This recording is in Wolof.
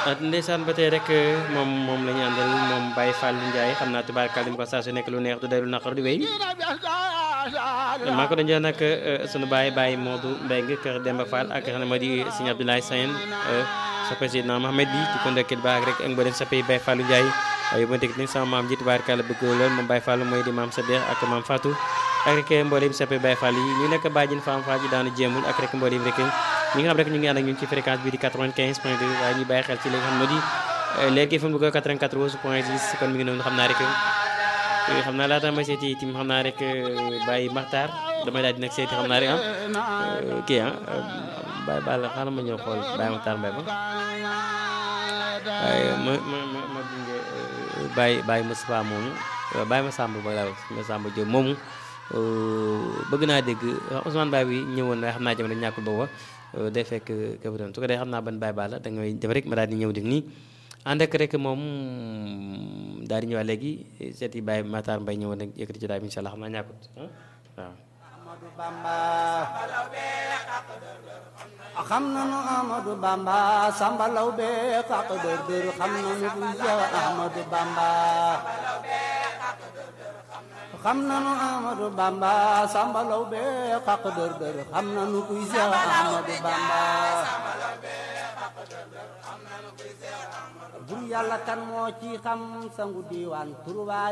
ndeysaan ba tey rek moom moom la ñu àndal moom Baye Fall Ndiaye xam naa tubaarkàlla mu ko saa su nekk lu neex du day lu naqar di wéy maa ko doon jox nag sunu baay Baye Modou Mbengue kër Demba Fall ak xam ne moo di Sëñ Abdoulaye Sène sa président Mohamed bi di ko ndokkeel baax rek ak mboolem sa pays Baye Fall Ndiaye waaye bu ma dégg nag sama maam ji tubaarkàlla bëgg lool moom Baye Fall mooy di maam Sadex ak maam Fatou ak rek mboolem sa pays Baye Fall yi ñu nekk bàjjen Fam Fall ji daanu jéemul ak rek mboolem rek ñi nga xam rek ñu ngi ànd ak ñun ci fréquence bi di 95 point 2 waaye ñu bàyyi xel ci li nga xam ne di léegi fi mu bëgg 94 point 10 kon mi ngi noonu xam naa rek xam naa laata ma seeti tim xam naa rek Baye Makhtar damay daal di nag seeti xam naa rek ah kii ah Baye Balla xaaral ma ñëw xool Baye Makhtar Mbaye ba waaye ma ma ma ma gunge Baye Baye Moustapha moomu Baye Massamba ba laa Massamba Diop moomu bëgg naa dégg Ousmane Baye bi ñëwoon waaye xam naa jamono ñàkkul booba day fekk képp doon su ko dee xam naa ban Baye Balla da ngay def rek ma daal di ñëw def nii ànd ak rek moom daal di ñëwaat léegi seeti Baye Matar Mbaye ñëwoon nag yëkkati ci daal bi incha allah xam naa ñàkkut waaw. Amadou Bamba xam nañu Amadou Bamba Samba Lawbe xaq dër dër xam nañu kuy Seex Amadou Bamba xam nañu Amadou Bamba Samba Lawbe xaq dër dër xam nañu kuy Seex Amadou Bamba bur yàlla kan moo ci xam sangu diiwaan turwaa